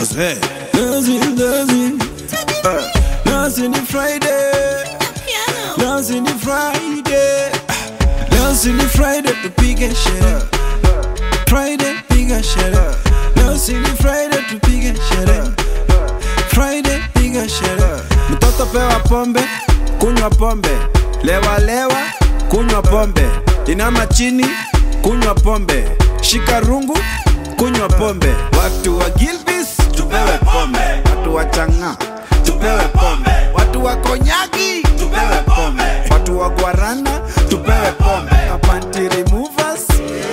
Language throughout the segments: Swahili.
Jose. Dancing, dancing. Uh, dancing ni Friday. Dancing ni Friday. Dancing ni Friday tupige sherehe. Friday piga sherehe. Dancing ni Friday tupige sherehe. Friday piga sherehe. Mtoto pewa pombe, kunywa pombe. Lewa lewa, kunywa pombe. Inama chini, kunywa pombe. Shika rungu, kunywa pombe. Watu wa Gilbis tupewe pombe. Watu wa Chang'a tupewe pombe. Watu wa Konyagi tupewe pombe. Watu wa Guarana tupewe pombe. Panty removers,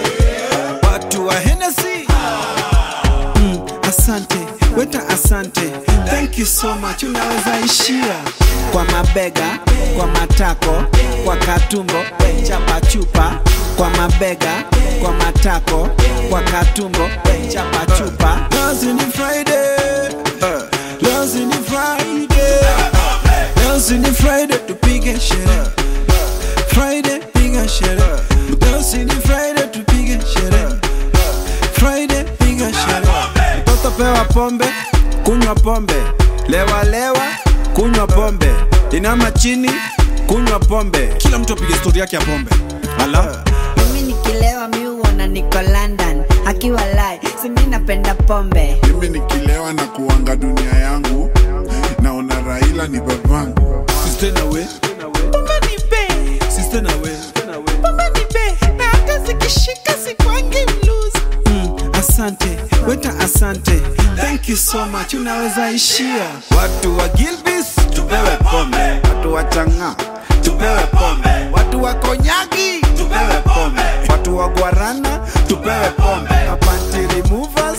watu wa Hennessy Mm, asante weta asante thank you so much unaweza ishia kwa mabega kwa matako kwa katumbo chapa chupa kwa mabega kwa matako kwa katumbo chapa chupa Dancing ni Friday uh, Dancing ni Friday Dancing ni Friday tupige sherehe Friday piga sherehe Dancing ni Friday tupige sherehe Friday piga sherehe Mtoto pewa pombe, kunywa pombe. Lewa lewa, kunywa pombe. Inama chini, kunywa pombe. Kila mtu apige stori yake ya pombe. Ala. mimi nikilewa mi huona niko london akiwa lai simi napenda pombe mimi nikilewa na kuanga dunia yangu naona raila ni babangu Sister na we. pombe ni be Sister na we. pombe ni be na hata zikishika sikwangi mluzi Mm, asante weta asante thank you so much unaweza ishia watu wa gilbis tupewe pombe watu wa changa tupewe pombe watu wa konyagi tupewe pombe watu wa guarana tupewe pombe Panty removers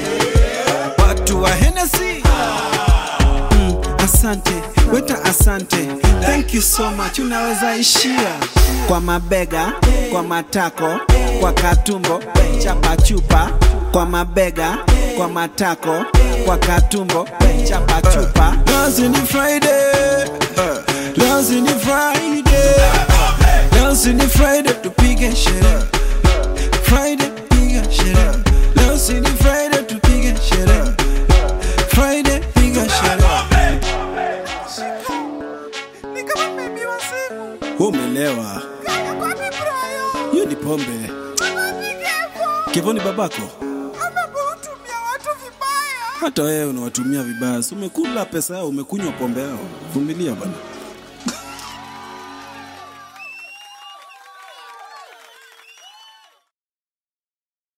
watu wa Hennessy mm, asante weta asante thank you so much unaweza ishia kwa mabega kwa matako kwa katumbo chapa chupa kwa mabega kwa matako kwa katumbo chapa chupa Dancing ni Friday uh, Dancing ni Friday Dancing ni Friday tupige sherehe Friday piga sherehe Dancing ni Friday tupige sherehe Friday piga sherehe ni kama bebi wa simu Umelewa kwani brayo hiyo ni pombe anapigefo Kevoni babako amekutumia watu vibaya hata wewe unawatumia vibaya si umekula pesa yao umekunywa pombe yao vumilia bana